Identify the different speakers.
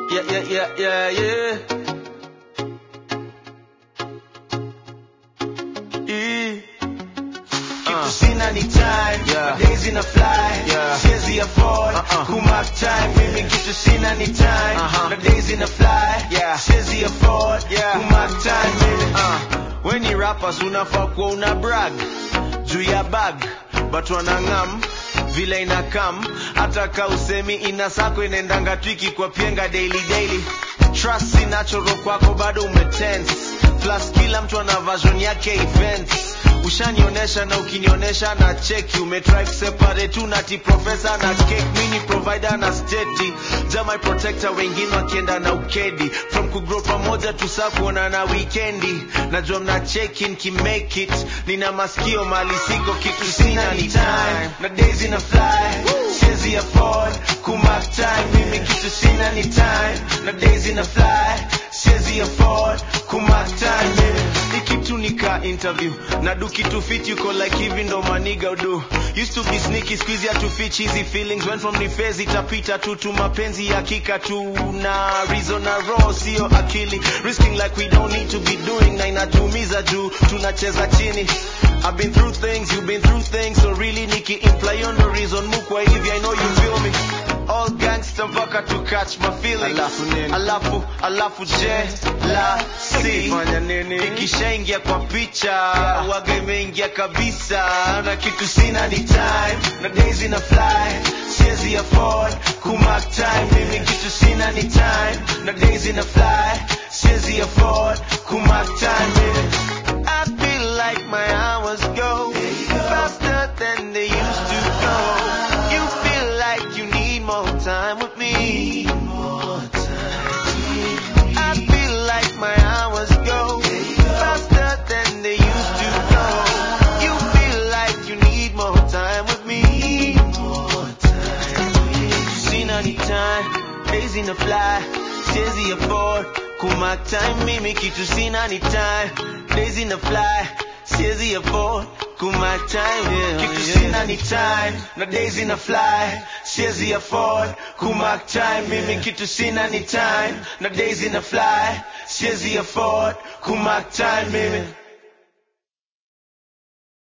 Speaker 1: Yeah, yeah, yeah, yeah, yeah. E.
Speaker 2: Kitu sina ni time
Speaker 1: Yeah.
Speaker 2: days ina fly
Speaker 1: Yeah.
Speaker 2: siwezi afford
Speaker 1: Uh-uh.
Speaker 2: kumark time mimi kitu sina ni time
Speaker 1: Uh-huh.
Speaker 2: na days ina fly
Speaker 1: Yeah.
Speaker 2: siwezi afford
Speaker 1: Yeah.
Speaker 2: kumark time mimi
Speaker 1: Uh, when ni rappers unafaa kuwa una brag juu ya bag but wanang'am vile inakam hata ka usemi ina sako inaendanga twiki kwa pienga daily daily trust si natural kwako bado umetense plus kila mtu ana version yake events ushanionyesha na ukinionyesha na cheki umetry kuseparate tu nati professor na cake mini provider na steti jamai protector wengine wakienda na ukedi from kugrow pamoja tusa kuona na weekendi najua mna cheki nkimake it nina masikio mali siko kitu sina ni time
Speaker 2: na days ina fly siwezi afford kumark time mimi kitu sina ni time na days ina fly siwezi afford kumark time mimi
Speaker 1: ikitu nika interview na do kitu fit yuko like hivi ndo maniga udu used to be sneaky squeeze ya to fit cheesy feelings went from ni phase itapita tu tu mapenzi ya kika tu na reason na raw sio akili risking like we don't need to be doing na inatumiza juu tunacheza chini I've been through things you've been through things so really niki imply on the reason mukwa hivi I know you feel me all gangster mpaka to catch my feelings
Speaker 2: Alafu nini?
Speaker 1: alafu alafu je la si
Speaker 2: Fanya nini?
Speaker 1: ikishaingia kwa picha waga imeingia kabisa na kitu
Speaker 2: sina ni time na days ina fly siwezi afford kumark time mimi kitu sina ni time na days ina fly siwezi afford kumark time mimi
Speaker 1: I feel like my hours go faster than they used to go. You feel like you need more time with me. I feel like my hours go faster than they used to go. You feel like you need more time with me. Seen any time, days in the fly, siwezi afford kumark time mimi kitu sina ni time, days in the fly, siwezi afford kumark time yeah,
Speaker 2: kitu
Speaker 1: yeah.
Speaker 2: sina ni time na days ina fly siwezi afford kumark time mimi kitu sina ni time na days ina fly siwezi afford kumark time mimi